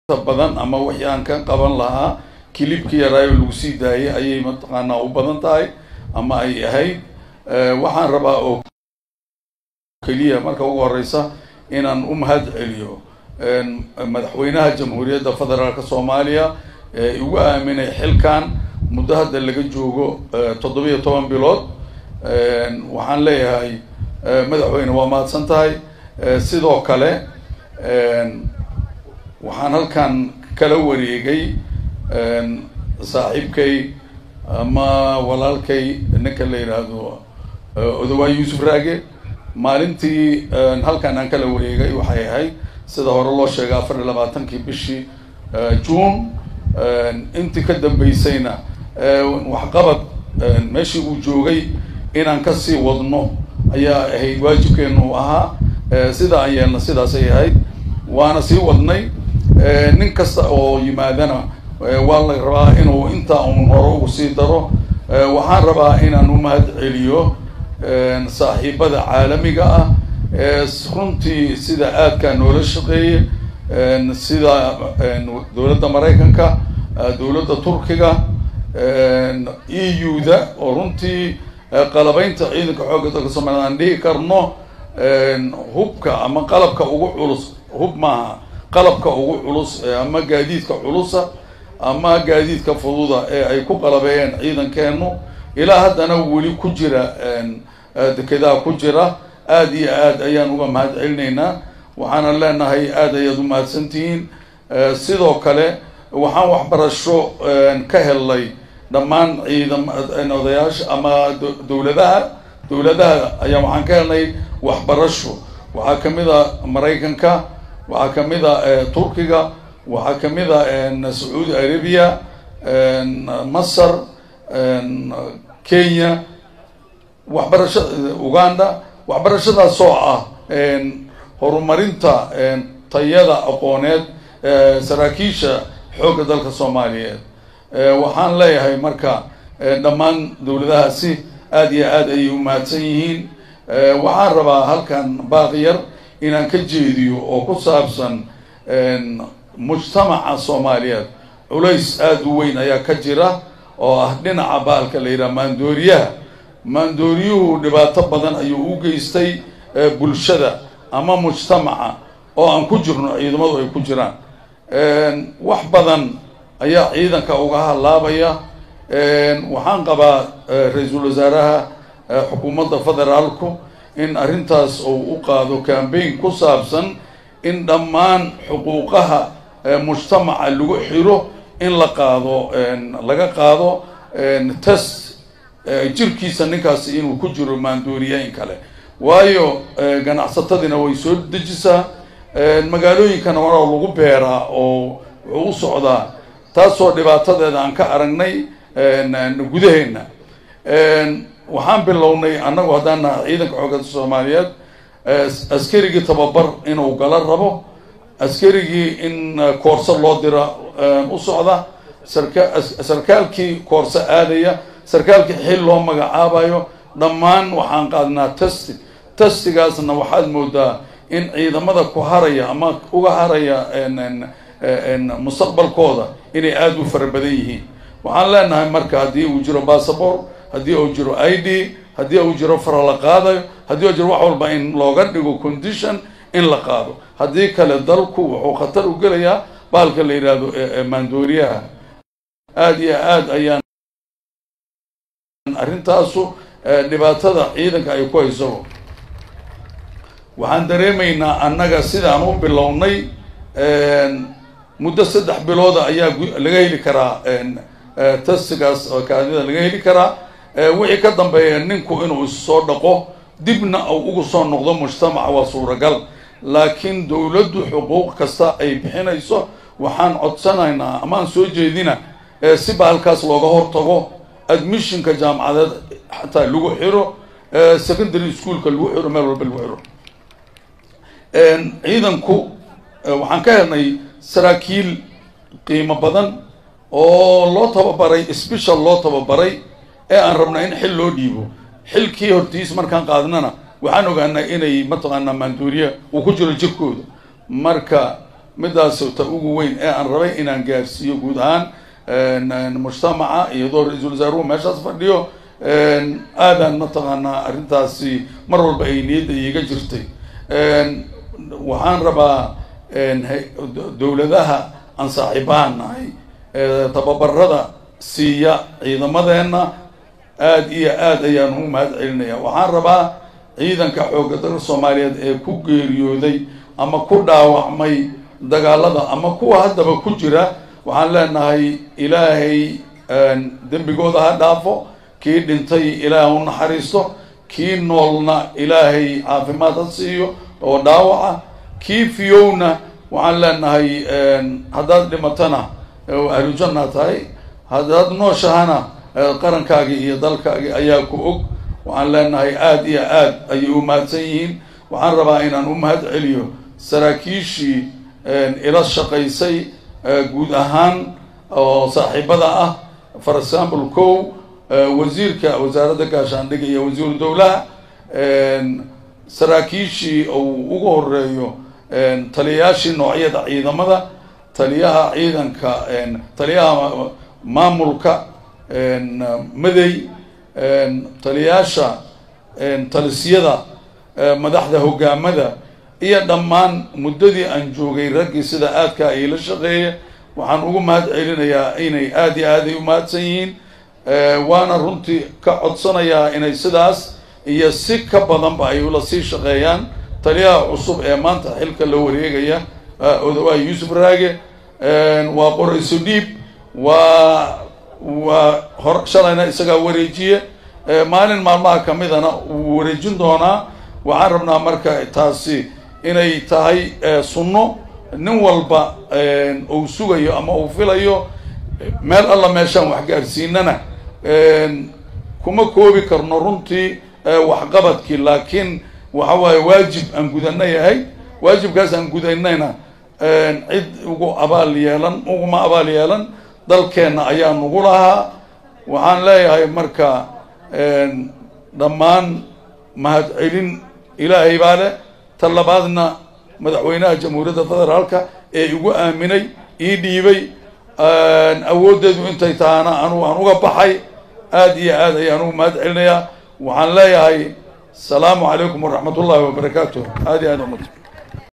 badan ama wixii aan ka qaban lahaa kilibkii yaraayo lagu sii daayay ayay mataqaanaa u badan tahay ama ay ahayd waxaan rabaa oo keliya marka ugu horeysa inaan u mahad celiyo madaxweynaha jamhuuriyadda federaalka soomaaliya ee igu aaminay xilkan muddo hadda laga joogo toddobiyo toban bilood waxaan leeyahay madaxweyne waa mahadsan tahay sidoo kale waxaan halkan kala wareegay saaxiibkay ama walaalkay ninka la yidhaahdo odawaa yuusuf raage maalintii halkan aan kala wareegay waxay ahayd sida hore loo sheegay afar iyo labaatankii bishii june intii ka dambeysayna waxqabad meeshii uu joogay inaan kasii wadno ayaa ahayd waajibkeenu u ahaa sida aan yeelna sidaasay ahayd waana sii wadnay nin kasta oo yimaadana waa la rabaa inuu intaa uun hore ugu sii daro waxaan rabaa inaan u mahad celiyo saaxiibada caalamiga ah runtii sida aadkaa noola shaqeeye sida dowladda maraykanka dowladda turkiga e u-da oo runtii qalabeynta ciidanka xoogga dalka soomaliya aan dhihi karno hubka ama qalabka ugu culus hub maaha qalabka ugu culus ama gaadiidka culusa ama gaadiidka fududa ee ay ku qalabeeyeen ciidankeenu ilaa haddana weli ku jira dekedaha ku jira aada iyo aad ayaan uga mahad celinaynaa waxaana leenahay aada ayaad u mahadsantihiin sidoo kale waxaan waxbarasho ka helnay dhammaan ciidam odayaasha ama dowladaha dowladaha ayaa waxaan ka helnay waxbarasho waxaa kamid a maraykanka waxaa kamid a turkiga waxaa kamid a sacuudi arabia masar kenya waxbarasha uganda waxbarashadaas oo ah horumarinta tayada aqooneed saraakiisha xoogga dalka soomaaliyeed waxaan leeyahay marka dhammaan dowladahaasi aada iyo aad ayay u mahadsan yihiin waxaan rabaa halkan baaqi yar inaan ka jeediyo oo ku saabsan mujtamaca soomaaliyeed culays aada u weyn ayaa ka jira oo ah dhinaca baalka la yidhaha maandooriyaha maandooriyuhu dhibaato badan ayuu u geystay bulshada ama mujtamaca oo aan ku jirno ciidamadu ay ku jiraan wax badan ayaa ciidanka uga halaabaya waxaan qabaa ra-iisul wasaaraha xukuumadda federaalku in arrintaas uu u qaado cambaign ku saabsan in dhammaan xuquuqaha mujtamaca lagu xiro in la qaado laga qaado test jirkiisa ninkaasi inuu ku jiro maandooriyayn kale waayo ganacsatadiina way soo dejisaa magaalooyinkana waa lagu beeraa oo wuxuu u socdaa taasoo dhibaatadeeda aan ka aragnay gudaheena waxaan bilownay annagu haddaan naha ciidanka xoogada soomaaliyeed askarigii tababar inuu gala rabo askarigii in koorso loo dira u socda sarka sarkaalkii koorso aadaya sarkaalkii xil loo magacaabayo dhammaan waxaan qaadnaa testi testigaasna waxaad moodaa in ciidamada ku haraya ama uga haraya mustaqbalkooda inay aada u fara badan yihiin waxaan leenahay marka haddii uu jiro bassabor haddii uu jiro i d haddii uu jiro fara la qaadayo haddii uu jiro wax walba in looga dhigo condition in la qaado haddii kale dalku wuxuu khatar u gelayaa baalka la yidhaahdo maandooriyaha aada iyo aad ayaan arrintaasu dhibaatada ciidanka ay ku hayso waxaan dareemaynaa annaga sidaan u bilownay muddo saddex bilooda ayaa laga heli karaa testigaas kaadida laga heli karaa wixii ka dambeeya ninku inuu issoo dhaqo dibna uu ugu soo noqdo mujtamaca waa suuragal laakiin dowladdu xuquuq kasta ay bixinayso waxaan codsanaynaa amaan soo jeedina si ba halkaas looga hortago admissionka jaamacadeed xataa lagu xiro secondary schoolka lagu xiro meel walba lagu xiro ciidanku waxaan ka helnay saraakiil qiimo badan oo loo tababaray special loo tababaray ee aan rabna in xil loo dhiibo xilkii hortiis markaan qaadnana waxaan ogaanaa inay mataqaanaa maanduuriya uu ku jiro jirkooda marka midaas ta ugu weyn ee aan rabay inaan gaarsiiyo guud ahaan mujtamaca iyadoo ra-iisul wasaaruhu meeshaas fadhiyo aadaan mataqaanaa arrintaasi mar walba ay niyadda iiga jirtay waxaan rabaa dowladaha aan saaxiibaan nahay tababarada siiya ciidamadeenna aada iyo aad ayaan ugu mahad celinaya waxaan rabaa ciidanka xoogga dalka soomaaliyeed ee ku geeriyooday ama ku dhaawacmay dagaalada ama kuwa haddaba ku jira waxaan leenahay ilaahay dembigooda ha dhaafo kii dhintay ilaah u naxariisto kii noolna ilaahay caafimaad ha siiyo oo dhaawaca kii fiyowna waxaan leenahay haddaad dhimatana ahlujanna tahay haddaad nooshahana qarankaagii iyo dalkaagii ayaa ku og waxaan leenahay aada iyo aad ayay u mahadsan yihiin waxaan rabaa inaan u mahad celiyo saraakiishii ila shaqaysay guud ahaan oo saaxiibada ah for example ko wasiirka wasaaradda gaashaandhiga iyo wasiiru dowlaha saraakiishii uu ugu horeeyo taliyayaashii noocyada ciidamada taliyaha ciidanka taliyaha maamulka maday taliyayaasha talisyada madaxda hogaamada iyo dhammaan muddadii aan joogay raggii sida aadka iila shaqeeya waxaan ugu mahad celinayaa inay aada iyo aad ay u mahadsan yihiin waana runtii ka codsanayaa inay sidaas iyo si ka badanba ay ula sii shaqeeyaan taliyaha cusub ee maanta xilka la wareegaya odawaa yuusuf raage waa qorayso dhiib waa waa hor shalayna isagaa wareejiye maalin maalmaha kamidana wuu wareejin doonaa waxaan rabnaa marka taasi inay tahay sunno nin walba uu sugayo ama uu filayo meel alla meeshaan wax gaarsiinana kuma koobi karno runtii waxqabadkii laakiin waxa waaye waajib aan gudana yahay waajibkaas aan gudanayna cid ugu abaal yeelan uguma abaal yeelan dalkeenna ayaa nugu lahaa waxaan leeyahay marka dhammaan mahad celin ilaahay baa leh ta labaadna madaxweynaha jamhuuriyadda federaalka ee igu aaminay ii dhiibay awooddeedu intay tahana anu aan uga baxay aada iyo aad ayaan ugu mahad celinayaa waxaan leeyahay asalaamu calaykum waraxmat ullahi wabarakaatu aada iyo aad umad